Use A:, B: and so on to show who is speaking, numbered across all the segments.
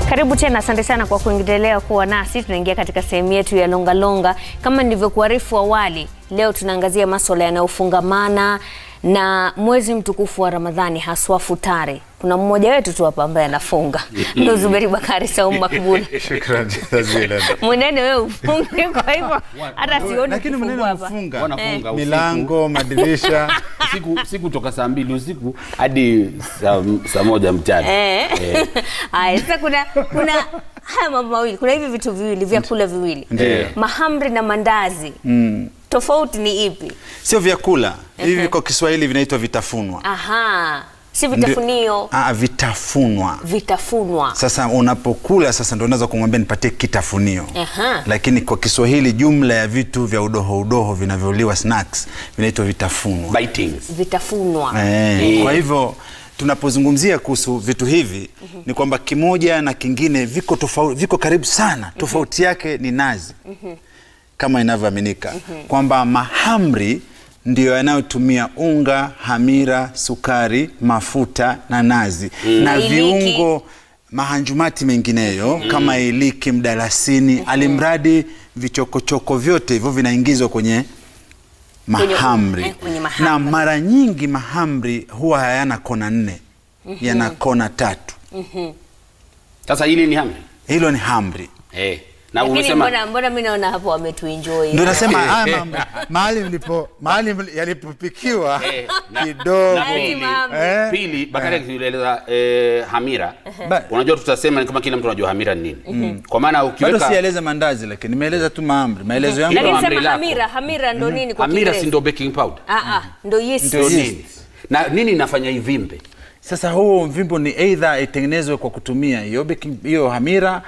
A: Karibu tena, asante sana kwa kuendelea kuwa nasi. Tunaingia katika sehemu yetu ya longalonga. Kama nilivyokuarifu awali, leo tunaangazia maswala yanayofungamana na mwezi mtukufu wa Ramadhani, haswa futari. Kuna mmoja wetu tu hapa ambaye anafunga, ndo Zuberi Bakari Saumu Makbul.
B: Shukrani jazilan.
A: Mwenene wewe ufunge, kwa hivyo hata sioni
B: Lakini
A: kufungua
B: mnene
A: hapa.
B: mfunga
C: wanafunga usiku,
B: milango, madirisha
C: siku, siku toka saa mbili usiku hadi saa, saa moja mchana
A: Eh. Haya, sasa kuna kuna haya mambo mawili, kuna hivi vitu viwili, vyakula viwili,
B: Ndiyo.
A: mahamri na mandazi. Tofauti ni ipi?
B: sio vyakula hivi, kwa Kiswahili vinaitwa vitafunwa.
A: Aha, si
B: Ndio-
A: vitafunio,
B: Ah, vitafunwa.
A: vitafunwa.
B: Sasa unapokula sasa ndo unaweza kumwambia nipatie kitafunio.
A: Aha.
B: Lakini kwa Kiswahili jumla ya vitu vya udoho udoho vinavyoliwa snacks vinaitwa vitafunwa.
C: Bitings.
A: Vitafunwa.
B: Eh, kwa hivyo tunapozungumzia kuhusu vitu hivi ni kwamba kimoja na kingine viko tofauti, viko karibu sana. Tofauti yake ni nazi kama inavyoaminika kwamba mahamri ndiyo yanayotumia unga, hamira, sukari, mafuta na nazi na
A: Iliki.
B: viungo mahanjumati mengineyo kama iliki, mdalasini, alimradi vichokochoko vyote hivyo vinaingizwa kwenye
A: Kwenye-
B: mahamri.
A: eh, kwenye mahamri.
B: na mara nyingi mahamri huwa hayana kona nne, yana kona tatu.
C: Sasa hili ni hamri
B: Hilo ni hamri.
C: eh. Na
A: Lakini
C: umesema
A: mbona mbona mimi naona hapo wametuenjoy.
B: Ndio nasema haya mambo mahali mlipo mahali mli- yalipopikiwa
C: Eh, na-
B: kidogo
C: na pili,
A: mahamri.
B: Eh,
C: pili Bakari akieleza eh, hamira
B: Ba-
C: unajua tutasema ni kama kila mtu anajua hamira ni nini kwa maana
B: bado
C: ukiweka
B: sijaeleza mandazi, lakini nimeeleza tu mahamri. Maelezo yangu
C: Hilo
A: Lakini
C: hamri
A: sema
C: lako.
A: hamira, hamira ndo nini kwa
C: hamira si
A: Kiingereza?
C: ndo baking powder
A: Ah ah, ndo yeast.
B: Ndio
C: Ndio
B: yeast.
C: nini na nini inafanya ivimbe
B: Sasa huo mvimbo ni either itengenezwe kwa kutumia hiyo baking- hiyo hamira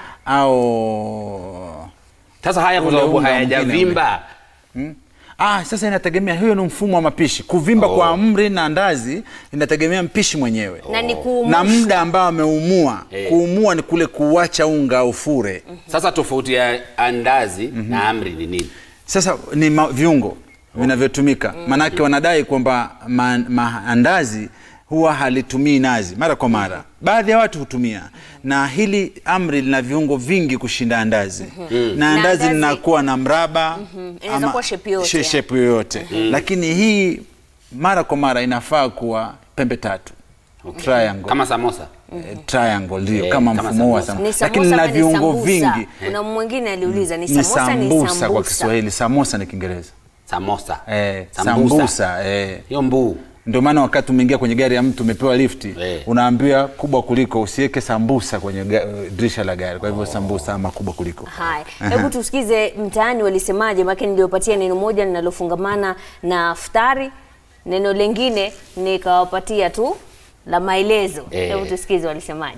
B: au
C: sasa haya kwa
B: Ule
C: sababu
B: unga
C: hayajavimba
B: Ah, sasa inategemea, hiyo ni mfumo wa mapishi. Kuvimba
C: Oh.
B: kwa amri na andazi inategemea mpishi mwenyewe
A: Na ni kuumusha.
B: na muda ambao ameumua.
C: Eh.
B: Kuumua ni kule kuuacha unga ufure.
C: sasa tofauti ya andazi na amri ni nini
B: Sasa ni ma, viungo vinavyotumika, maanake wanadai kwamba ma, maandazi huwa halitumii nazi mara kwa mara. Baadhi ya watu hutumia, na hili amri lina viungo vingi kushinda andazi na
A: Na
B: andazi
A: andazi-
B: linakuwa na mraba
A: Inaweza
B: ama
A: kuwa shape yoyote,
B: she-
A: yani.
B: shape yoyote, lakini hii mara kwa mara inafaa kuwa pembe tatu triangle.
C: kama samosa
B: Eh, triangle ndio
C: Eh,
B: kama
C: kama
B: mfumo wa
C: samosa.
B: samosa,
A: Ni
B: lakini
A: samosa
B: lina
A: ama ni
B: viungo
A: sambusa?
B: vingi.
A: Kuna mwingine aliuliza ni
B: Ni
A: samosa ni
B: sambusa kwa
A: sambusa.
B: Kiswahili, samosa ni Kiingereza.
C: samosa
B: Eh,
C: Sambusa.
B: sambusa eh.
C: hiyo mbuu
B: Ndio maana wakati umeingia kwenye gari ya mtu umepewa lifti
C: Eh.
B: unaambiwa kubwa kuliko, usiweke sambusa kwenye ga, dirisha la gari. Kwa hivyo sambusa ama kubwa kuliko.
A: Haya, hebu tusikize mtaani walisemaje, maana niliopatia neno moja linalofungamana na futari, neno lingine nikawapatia tu la maelezo.
C: Eh.
A: Hebu tusikize walisemaje.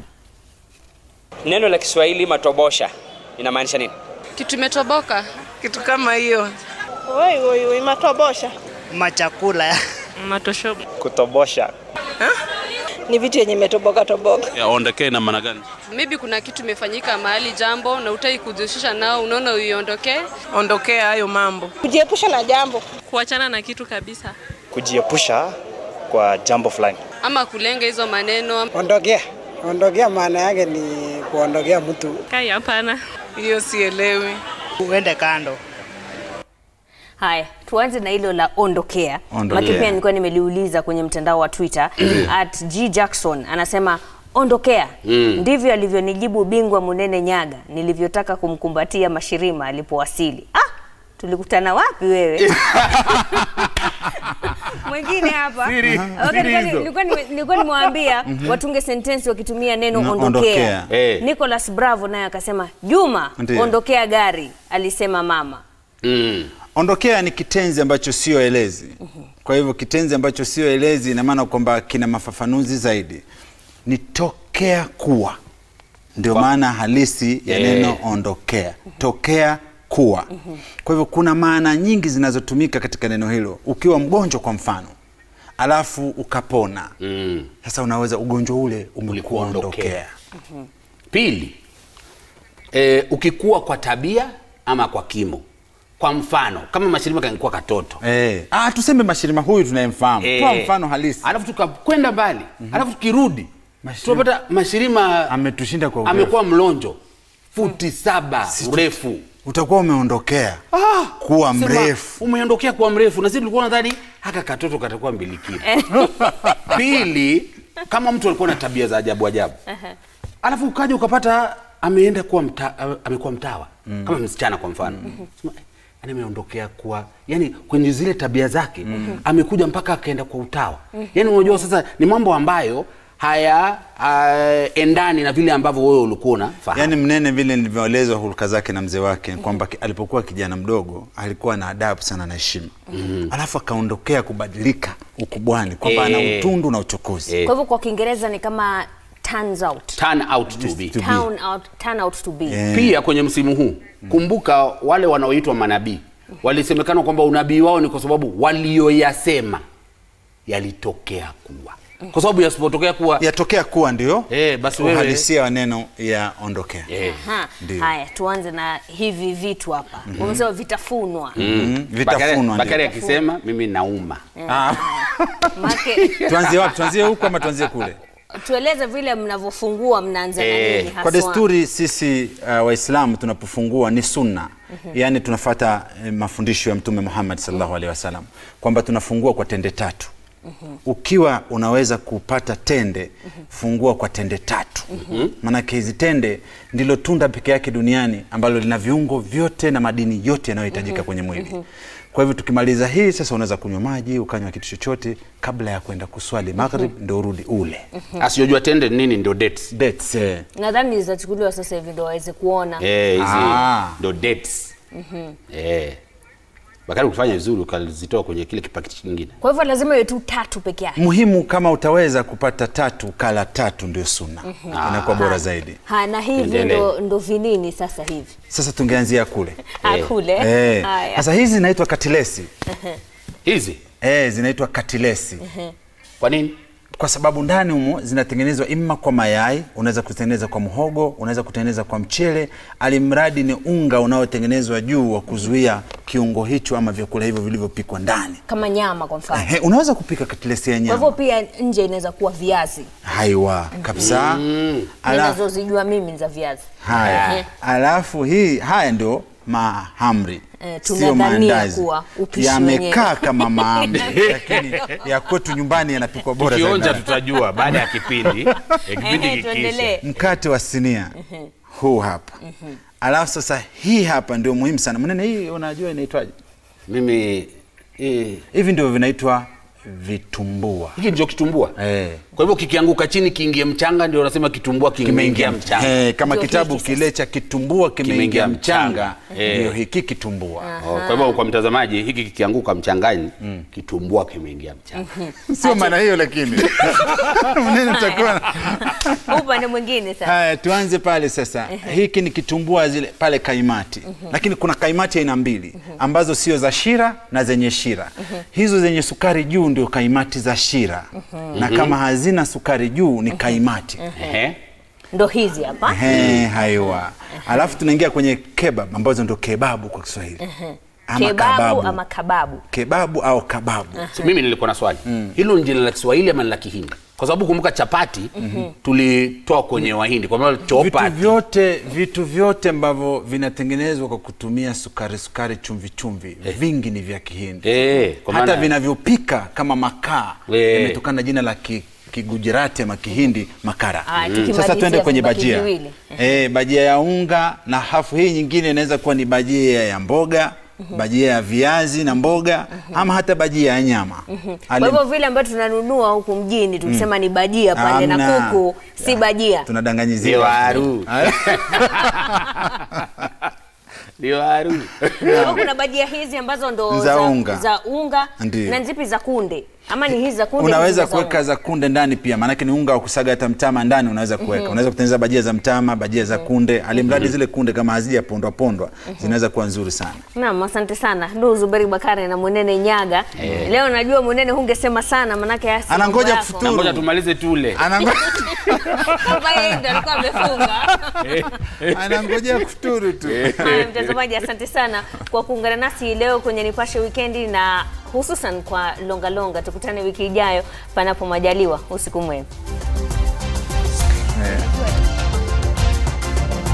D: Neno la Kiswahili matobosha inamaanisha nini?
E: Kitu imetoboka.
F: kitu kama hiyo
G: Oi, oi, oi, matobosha
F: machakula
E: Matosho.
D: Kutobosha.
G: ni vitu yenye imetoboka toboka.
H: ya ondokee na maana gani?
E: Maybe kuna kitu imefanyika mahali jambo na utaki kujihusisha nao, unaona uiondokee,
F: ondokea hayo mambo
G: Kujiepusha na jambo.
E: kuachana na kitu kabisa,
D: Kujiepusha kwa jambo fulani.
E: ama kulenga hizo maneno.
I: Ondokea. Ondokea maana yake ni kuondokea mtu.
E: Kai, hapana.
F: hiyo sielewi
I: Uende kando.
A: Haya, tuanze na hilo la ondokea.
B: Ondokea.
A: Maki pia nilikuwa nimeliuliza kwenye mtandao wa Twitter at G Jackson anasema ondokea. Ndivyo alivyonijibu bingwa Munene Nyaga nilivyotaka kumkumbatia Mashirima alipowasili. Ah, tulikutana wapi wewe? Mwingine hapa.
B: Siri-
A: Okay,
B: siri
A: nilikuwa-
B: hizo.
A: nilikuwa nime- nilikuwa nimewaambia watunge sentensi wakitumia neno
B: Na
A: ondokea.
B: ondokea.
C: Eh.
A: Nicholas Bravo naye akasema Juma,
B: Ndiyo.
A: ondokea gari, alisema mama.
C: mm.
B: Ondokea ni kitenzi ambacho sio elezi. Kwa hivyo kitenzi ambacho sio elezi ina maana kwamba kina mafafanuzi zaidi. Ni tokea kuwa, ndio maana halisi ya
C: Eh.
B: neno ondokea. Tokea kuwa. Kwa hivyo kuna maana nyingi zinazotumika katika neno hilo. Ukiwa mgonjwa kwa mfano, alafu ukapona,
C: Mm.
B: sasa unaweza ugonjwa ule umekuwa
C: Ulikuondokea.
B: ondokea.
C: Pili, e, ukikua kwa tabia ama kwa kimo. Kwa mfano kama Mashirima kangekuwa katoto
B: Eh. Ah, tuseme Mashirima huyu tunayemfahamu.
C: Eh.
B: Toa mfano halisi.
C: alafu tukakwenda mbali alafu tukirudi
B: Mashirima-
C: tunapata mashirima
B: Ametushinda kwa urefu.
C: amekuwa mlonjo futi saba urefu
B: utakuwa umeondokea kuwa
C: Sema,
B: mrefu
C: umeondokea kuwa mrefu na sisi tulikuwa nadhani haka katoto katakuwa mbilikini pili kama mtu alikuwa na tabia za ajabu ajabu alafu ukaja ukapata ameenda kuwa mta, amekuwa mtawa kama msichana kwa mfano Sema, eh, yani ameondokea kuwa yani kwenye zile tabia zake amekuja mpaka akaenda kwa utawa yani unajua sasa ni mambo ambayo haya uh, endani na vile ambavyo wewe ulikuwa unafahamu
B: yaani mnene vile nilivyoelezwa hulka zake na mzee wake kwamba ki- alipokuwa kijana mdogo alikuwa na adabu sana na heshima alafu akaondokea kubadilika ukubwani kwamba ana
C: Eh.
B: utundu na uchokozi
C: Eh.
A: Kwa hivyo kwa Kiingereza ni kama turns out.
C: turn out to be
B: To be.
A: Turn out, turn out to be.
B: Eh.
C: pia kwenye msimu huu kumbuka wale wanaoitwa manabii walisemekana kwamba unabii wao ni kwa sababu walioyasema yalitokea kuwa kwa sababu yasipotokea kuwa
B: yatokea kuwa ndio
C: Eh, basi wewe-
B: uhalisia wa neno ya ondokea
C: eh,
A: Aha.
B: Ndio.
A: Haya, tuanze na hivi vitu hapa. Umesema vitafunwa.
B: Mm,
C: Bakari-
B: vitafunwa
C: Bakari
B: ndio.
C: akisema mimi nauma
A: Make,
B: tuanzie wapi tuanzie huku ama tuanzie kule
A: tueleze vile mnavyofungua mnaanza na
C: Eh,
A: nini haswa?
B: kwa desturi sisi uh, waislamu tunapofungua ni sunna yaani tunafata eh, mafundisho ya mtume muhammad sallallahu alaihi wasallam kwamba tunafungua kwa tende tatu ukiwa unaweza kupata tende fungua kwa tende tatu maanake hizi tende ndilo tunda peke yake duniani ambalo lina viungo vyote na madini yote yanayohitajika kwenye mwili kwa hivyo tukimaliza hii sasa unaweza kunywa maji ukanywa kitu chochote kabla ya kwenda kuswali maghrib ndo urudi ule
C: asiyojua tende ni nini ndio dates
B: Dates, eh.
A: Nadhani zitachukuliwa sasa hivi ndio waweze kuona.
C: eh hizi
B: Ah.
C: ndio dates eh Bakari ukifanya vizuri ukazitoa kwenye kile kipakiti kingine
A: Kwa hivyo lazima iwe tu tatu peke yake.
B: muhimu kama utaweza kupata tatu kala tatu ndio sunna inakuwa bora zaidi
A: Ha, na hivi
C: Endelee.
A: ndo, ndo vinini sasa hivi
B: sasa tungeanzia kule
A: akule.
B: Eh,
A: Haya.
B: sasa hizi zinaitwa katilesi
C: hizi
B: eh, zinaitwa katilesi
C: kwa nini
B: kwa sababu ndani humo zinatengenezwa imma kwa mayai unaweza kutengeneza kwa mhogo unaweza kutengeneza kwa mchele alimradi ni unga unaotengenezwa juu wa kuzuia kiungo hicho ama vyakula hivyo vilivyopikwa ndani
A: kama nyama kwa mfano.
B: Ehe, unaweza kupika katilesi ya
A: Kwa hivyo
B: nyama
A: pia nje inaweza kuwa viazi.
B: haiwa kabisa Ala-
A: Ninazozijua mimi ni za viazi.
B: haya
A: Ehe.
B: alafu hii haya ndio mahamri
A: Eh,
B: sio
A: tunadhania
B: maandazi
A: kuwa upishi
B: yamekaa
A: wenyewe.
B: kama mahamri lakini ya kwetu nyumbani yanapikwa bora
C: kionja
B: zaidi
C: tutajua baada ya kipindi eh, kipindi
A: Ehe,
C: kikiisha
A: tuendelee.
B: mkate wa sinia huu hapa alafu sasa hii hapa ndio muhimu sana mnene hii unajua inaitwaje
C: mimi eh,
B: hivi ndio vinaitwa vitumbua
C: hiki ndio kitumbua
B: eh.
C: kwa hivyo kikianguka chini kiingie mchanga ndio unasema kitumbua kimeingia mchanga
B: Eh, kama
A: Ndio
B: kitabu
A: hiki sasa.
B: kile cha kitumbua kimeingia
C: Kimeingia
B: mchanga
C: mchanga. Eh.
B: ndio hiki kitumbua
C: Oh, kwa hivyo kwa mtazamaji hiki kikianguka mchangani kitumbua kimeingia mchanga
B: sio maana hiyo lakini mnene mtakuwa
A: Upande mwingine sasa.
B: Haya, tuanze pale sasa. Hiki ni kitumbua zile pale kaimati, lakini kuna kaimati aina mbili ambazo sio za shira na zenye shira. Hizo zenye sukari juu ndio kaimati za shira, na kama hazina sukari juu ni kaimati.
C: Ehe.
A: Ndo hizi hapa.
B: Ehe, haiwa. Alafu tunaingia kwenye kebab ambazo ndio kebabu kwa Kiswahili ama
A: Kebabu
B: kababu.
A: ama kababu.
B: Kebabu au kababu.
C: So, mimi nilikuwa na swali hilo ni jina la kiswahili ama ni la kihindi kwa sababu kumbuka chapati tulitoa kwenye wahindi kwa maana
B: vitu
C: chopati
B: vyote vitu vyote ambavyo vinatengenezwa kwa kutumia sukari sukari chumvi chumvi vingi ni vya kihindi
C: Eh, kwa
B: hata
C: maana-
B: vinavyopika kama makaa
C: Eh.
B: yametokana na jina la ki, kigujirati ama kihindi makara
A: Ah, tukimalizia
B: sasa tuende kwenye
A: vibaki
B: bajia
A: viwili.
B: e, bajia ya unga na hafu hii nyingine inaweza kuwa ni bajia ya mboga bajia ya viazi na mboga ama hata bajia ya nyama
A: Kwa
B: Ali-
A: hivyo vile ambavyo tunanunua huku mjini tukisema ni bajia pale na
B: Hamna.
A: kuku si bajia.
B: tunadanganyizia
C: Ndio haru. ndio haru
A: Kwa hivyo kuna bajia hizi ambazo ndo
B: Za unga.
A: za unga
B: Ndiyo.
A: na zipi za kunde ama ni hizi za kunde
B: unaweza
A: hizi za
B: kuweka
A: unga?
B: za kunde ndani pia maanake ni unga wa kusaga hata mtama ndani unaweza kuweka unaweza kutengeneza bajia za mtama bajia za kunde alimradi zile kunde kama hazija pondwa pondwa zinaweza kuwa nzuri sana
A: Naam, asante sana Ndugu Zuberi Bakari na Mwenene Nyaga. Leo najua Mwenene hungesema sana manake hasi mambo
B: Anangoja
A: yako.
B: kufuturu.
C: ngoja tumalize tule
B: Anango-
A: Kama yeye ndo alikuwa amefunga.
B: anangojea kufuturu tu
A: Haya, mtazamaji, asante sana kwa kuungana nasi leo kwenye Nipashe Wikendi na hususan kwa Longa Longa. Tukutane wiki ijayo panapo majaliwa. Usiku mwema.